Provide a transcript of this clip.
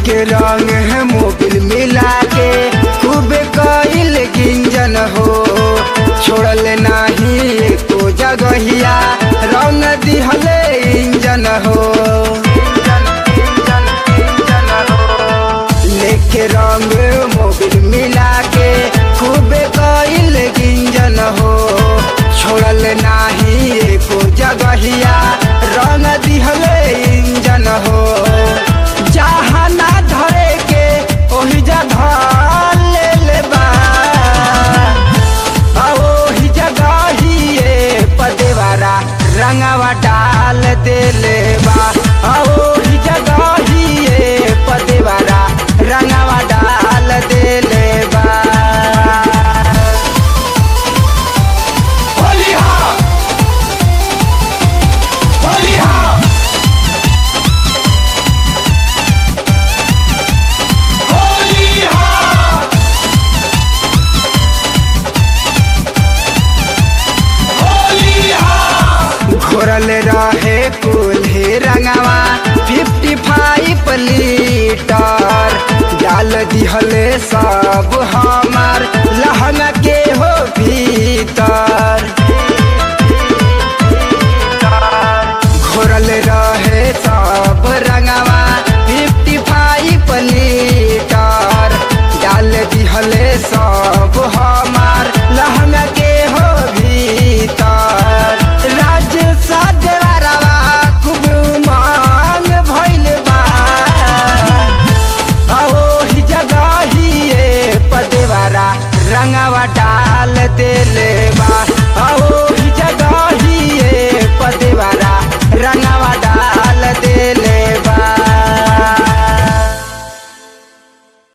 लेके रंग है मोबिल मिला के खूब कइल गिंजन हो छोड़ल नाही एको जगहिया रंग दिहले इंजन हो लेके रंग मोबिल मिला के खूब कइल गिंजन हो छोड़ल नाही एको जगहिया रंग दिहले इंजन हो जहाँ ना धरे के ओही जगह ले ले बा आ ओही जगह ही ये पदेवारा रंगवा डाल देले बा आ ओही जगह ही ये पदेवारा रंगवा डाल देले बा घोरल रहे कुल्हे रंगवा फिफ्टी फाइव लीटर डाल दिहले सब हम